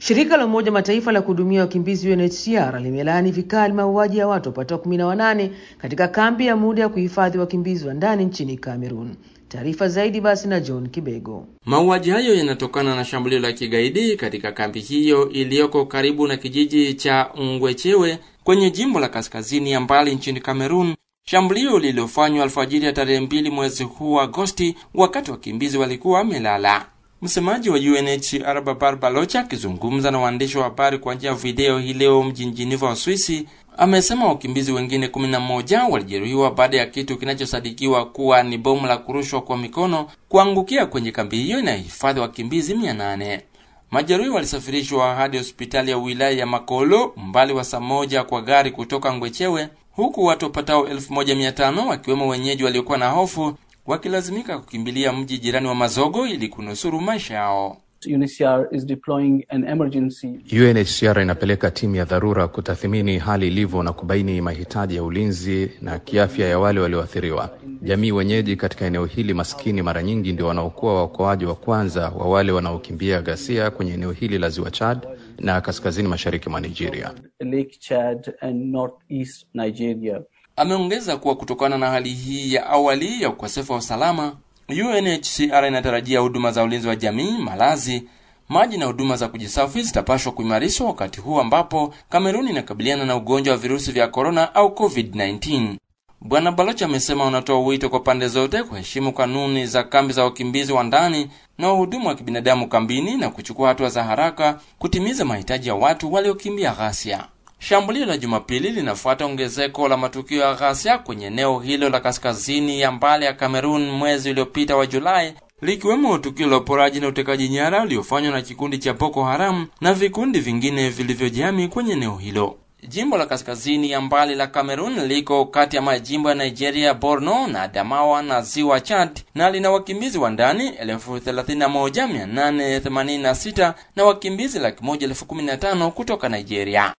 Shirika la Umoja Mataifa la kuhudumia wakimbizi UNHCR limelaani vikali mauaji ya watu wapatao kumi na wanane katika kambi ya muda ya kuhifadhi wakimbizi wa ndani nchini Cameroon. Taarifa zaidi basi na John Kibego. Mauaji hayo yanatokana na shambulio la kigaidi katika kambi hiyo iliyoko karibu na kijiji cha Ngwechewe kwenye jimbo la kaskazini ya mbali nchini Cameroon, shambulio lililofanywa alfajiri ya tarehe mbili mwezi huu Agosti, wakati wakimbizi walikuwa wamelala. Msemaji wa UNHCR Babar Balocha akizungumza na waandishi wa habari kwa njia ya video hii leo mjini Geneva wa Swisi amesema wakimbizi wengine 11 walijeruhiwa baada ya kitu kinachosadikiwa kuwa ni bomu la kurushwa kwa mikono kuangukia kwenye kambi hiyo inayohifadhi wakimbizi 800. Majeruhi walisafirishwa hadi hospitali ya wilaya ya Makolo umbali wa saa moja kwa gari kutoka Ngwechewe, huku watu wapatao 1500 wakiwemo wenyeji waliokuwa na hofu wakilazimika kukimbilia mji jirani wa Mazogo ili kunusuru maisha yao. UNHCR is deploying an emergency. UNHCR inapeleka timu ya dharura kutathmini hali ilivyo na kubaini mahitaji ya ulinzi na kiafya ya wale walioathiriwa. Jamii wenyeji katika eneo hili maskini mara nyingi ndio wanaokuwa waokoaji wa kwanza wa wale wanaokimbia ghasia kwenye eneo hili la Ziwa Chad na kaskazini mashariki mwa Nigeria. Lake Chad and northeast Nigeria. Ameongeza kuwa kutokana na hali hii ya awali ya ukosefu wa usalama, UNHCR inatarajia huduma za ulinzi wa jamii, malazi, maji na huduma za kujisafi zitapashwa kuimarishwa wakati huu ambapo Kameruni inakabiliana na ugonjwa wa virusi vya korona au COVID-19. Bwana Balocha amesema wanatoa wito kwa pande zote kuheshimu kanuni za kambi za wakimbizi wa ndani na wahudumu wa kibinadamu kambini na kuchukua hatua za haraka kutimiza mahitaji ya watu waliokimbia ghasia. Shambulio la Jumapili linafuata ongezeko la matukio ya ghasia kwenye eneo hilo la kaskazini ya mbali ya Kamerun mwezi uliopita wa Julai, likiwemo tukio la uporaji na utekaji nyara uliofanywa na kikundi cha Boko Haram na vikundi vingine vilivyojihami kwenye eneo hilo. Jimbo la kaskazini ya mbali la Kamerun liko kati ya majimbo ya Nigeria, Borno na Adamawa na ziwa Chad na lina wakimbizi wa ndani 31886 na wakimbizi laki moja elfu kumi na tano kutoka Nigeria.